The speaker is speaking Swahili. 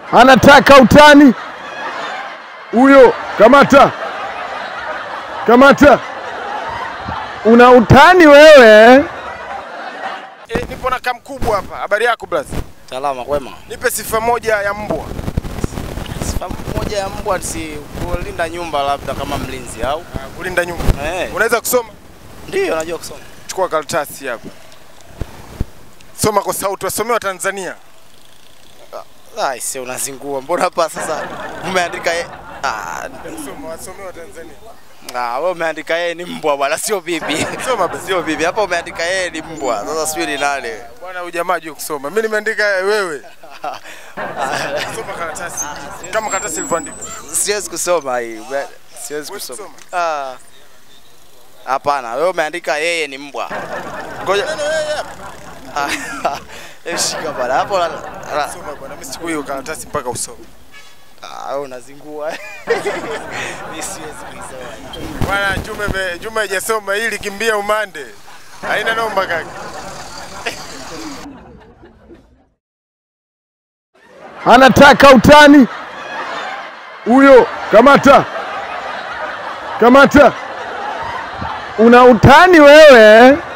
anataka utani huyo. Kamata, kamata, una utani wewe. E, nipo na kamkubwa hapa. Habari yako blaza? Salama kwema. Nipe sifa moja ya mbwa. Sifa moja ya mbwa si kulinda nyumba labda kama mlinzi au? Ah, Kulinda nyumba. Eh. Unaweza kusoma? Ndio najua kusoma. Chukua karatasi hapa. Soma kwa sauti, wasomewa Tanzania. Ah, si unazingua. Mbona hapa sasa umeandika ye... Ah, Soma, wasomewa Tanzania. ah, wewe umeandika yeye ni mbwa bwana, sio bibi. Soma basi. Sio bibi. Hapa umeandika yeye ni mbwa. Sasa sijui ni nani. Bwana huyu jamaa hajui kusoma. Mimi nimeandika wewe. Soma karatasi. Kama karatasi ilivyoandikwa. Siwezi kusoma hii. Be- Siwezi Huwezi kusoma. Ah. Hapana, wewe umeandika yeye ni mbwa. Ngoja. Neno wewe hapa. Ah, Hebu shika bwana. Hapo la, la, Soma bwana, mimi siku hiyo karatasi mpaka usome. Ah, wewe unazingua. Mimi siwezi kusoma. Bwana Juma ime- Juma hajasoma hili kimbia umande. Haina noma kaka. anataka utani huyo. Kamata, kamata, una utani wewe.